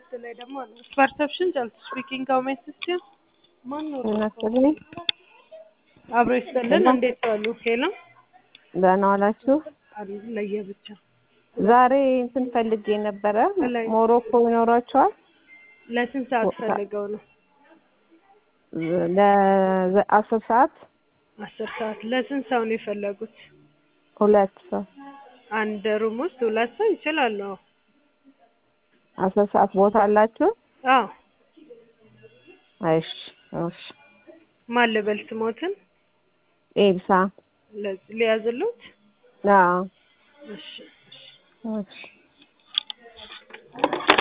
ሁለት ላይ ደግሞ አለ ፐርሰፕሽን ጨልስ ስፒኪንግ ሃው ሜይ አሲስት ዩ ማን ነው እናስልኝ አብሮ ይስጥልን እንዴት ዋሉ ሄሎ ደህና ዋላችሁ። አሉ ለየብቻ ዛሬ እንትን ፈልጌ ነበረ። ላይ- ሞሮኮ ይኖራችኋል? ለስንት ሰዓት ፈልገው ነው ለአስር ሰዓት አስር ሰዓት ለስንት ሰው ነው የፈለጉት ሁለት ሰው አንድ ሩም ውስጥ ሁለት ሰው ይችላሉ አስር ሰዓት ቦታ አላችሁ? አዎ እሺ እሺ። ማን ልበል ስሞትን ኤብሳ ለዚህ ሊያዝሉት አዎ እሺ እሺ እሺ